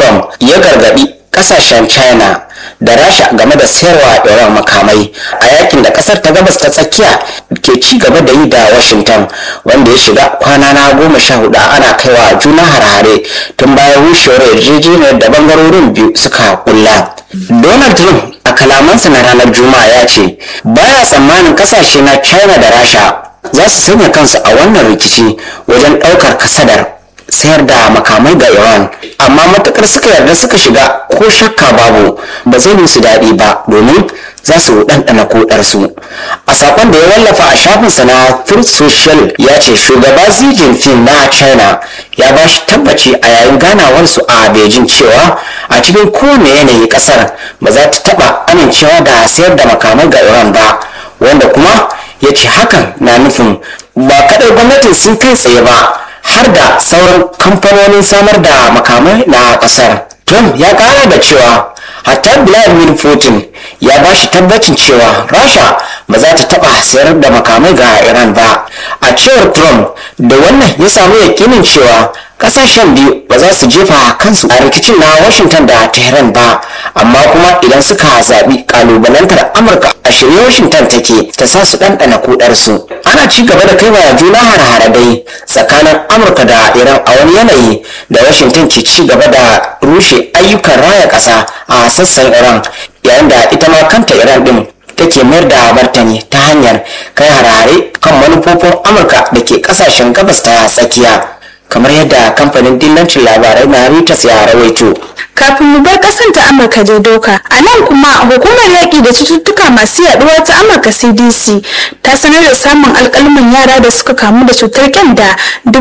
trump ya gargadi kasashen china da rasha game da sayarwa iran makamai a yakin da kasar ta gabas ta tsakiya ke ci gaba da yi da washington wanda ya shiga kwana na goma sha hudu ana kaiwa juna harare tun bayan rushewar yarjejeniyar da bangarorin biyu suka kulla donald trump a kalamansa na ranar juma'a ya ce baya tsammanin kasashe na china da rasha za su sanya kansu a wannan rikici wajen ɗaukar kasadar sayar da makamai ga iran amma matukar suka yarda suka shiga ko shakka babu ba zai musu daɗi ba domin za su ɗanɗana koɗarsu a sakon da ya wallafa a shafinsa na truth social ya ce shugaba xi jinping na china ya ba shi tabbaci a yayin ganawarsu a beijing cewa a cikin kowane yanayi ƙasar ba za ta taɓa amincewa da sayar da makamai ga iran ba wanda kuma ya ce hakan na nufin ba kaɗai gwamnatin sun kai tsaye ba har da sauran kamfanonin samar da makamai na kasar trump ya kara da cewa hatta vladimir putin ya ba shi tabbacin cewa rasha ba za ta taba sayar da makamai ga iran ba a cewar trump da wannan ya samu yakinin cewa kasashen biyu ba za su jefa kansu a rikicin na washington da tehran ba amma kuma idan suka zaɓi kalubalantar amurka a shirye washington take ta sa su ɗanɗana kudarsu ana ci gaba da kaiwa juna har dai tsakanin amurka da iran a wani yanayi da washington ke ci gaba da rushe ayyukan raya ƙasa a sassan iran yayin da ita ma kanta iran ɗin take mayar da martani ta hanyar kai harare kan manufofin amurka da ke ƙasashen gabas ta tsakiya kamar yadda kamfanin dillancin labarai na Reuters ya rawaito. kafin mu bar kasan ta amurka je doka a nan kuma hukumar yaƙi da cututtuka masu yaduwa ta amurka cdc ta sanar da samun alƙalmin yara da suka kamu da cutar kyanda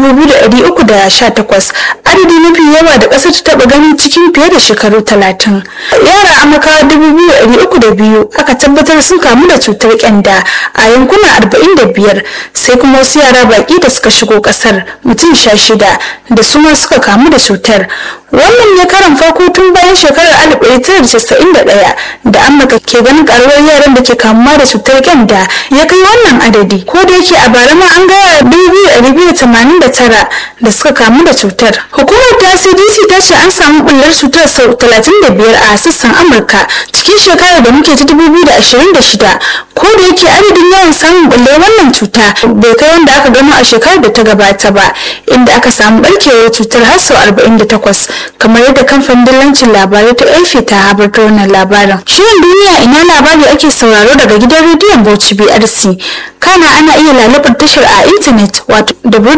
2,318 adadi mafi yawa da ƙasar ta taɓa gani cikin fiye da shekaru 30 yara amurkawa 2,302 aka tabbatar sun kamu da cutar kyanda a yankuna 45 sai kuma wasu yara baƙi da suka shigo ƙasar mutum 16 da su ma suka kamu da cutar wannan ne karan farko tun bayan shekarar 1991 da amurka ke ganin karuwar yaran da ke kamuwa da cutar kyanda ya kai wannan adadi ko da yake a bara ma an ga yara 2,289 da suka kamu da cutar hukumar ta cdc ta ce an samu bullar cutar sau 35 a sassan amurka cikin shekarar da muke ta 2026 ko da yake adadin yawan samun bullar wannan cuta bai kai wanda aka gano a shekarar da ta gabata ba inda aka samu barkewar cutar har sau 48 kamar yadda kamfanin dillancin labarai ta elfi ta habarta wannan labarin shirin duniya ina labari ake sauraro daga gidan rediyon bauchi brc kana ana iya lalabar tashar a intanet wato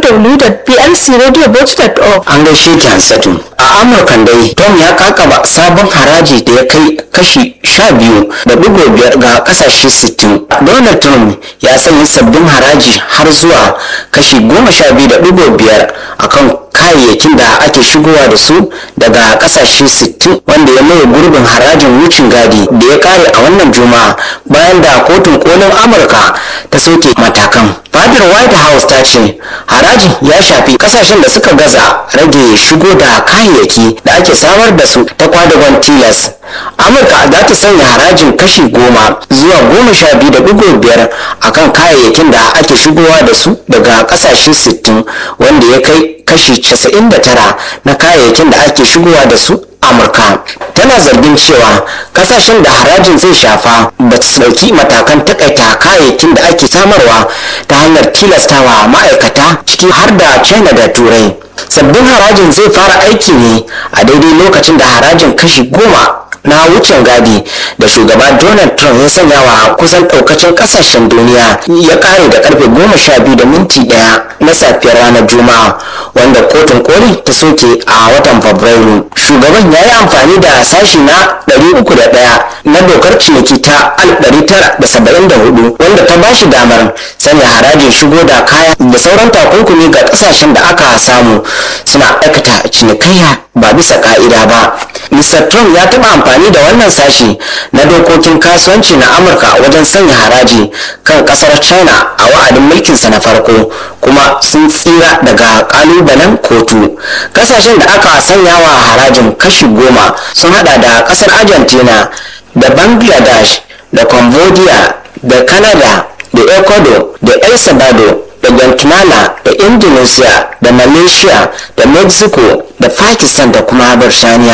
www.brcradiobauchi.org an gaishe ki hansatu a amurkan dai tom ya kakaba sabon haraji da ya kai kashi sha biyu da digo biyar ga kasashe sittin donald trump ya sanya sabbin haraji har zuwa kashi goma sha biyu da digo biyar akan kayayyakin da ake shigowa da su daga kasashe 60 wanda ya maye gurbin harajin wucin gadi da ya kare a wannan juma'a bayan da kotun kolin amurka ta soke matakan fadar white house ta ce harajin ya shafi kasashen da suka gaza rage shigo da kayayyaki da ake samar da su ta kwadagon tilas amurka za ta sanya harajin kashi goma zuwa goma sha biyu da digo biyar akan kayayyakin da ake shigowa da su daga kasashe 60 wanda ya kai kashi 99 na kayayyakin da ake shigowa da su amurka tana zargin cewa kasashen da harajin zai shafa ba su dauki matakan takaita kayayyakin da ake samarwa ta hanyar tilastawa ma'aikata ciki har da china da turai sabbin harajin zai fara aiki ne a daidai lokacin da harajin kashi goma na wucin gadi da shugaba donald trump ya sanya wa kusan daukacin kasashen duniya ya kare da karfe goma sha biyu da minti daya na safiyar ranar juma'a wanda kotun koli ta soke a watan fabrairu shugaban ya yi amfani da sashi na 301 na dokar ciniki ta 1974 wanda ta ba shi damar sanya harajin shigo da kaya da sauran takunkumi ga kasashen da aka samu suna aikata cinikayya ba bisa ka'ida ba mr trump ya taɓa amfani da wannan sashi na dokokin kasuwanci na amurka wajen sanya haraji kan kasar china a wa'adin mulkinsa na farko kuma sun tsira daga kalubalen kotu kasashen da aka sanya wa harajin kashi goma sun hada da kasar argentina da bangladesh da cambodia da canada da ecuador da el salvador da guatemala da indonesia da malaysia da mexico da pakistan da kuma birtaniya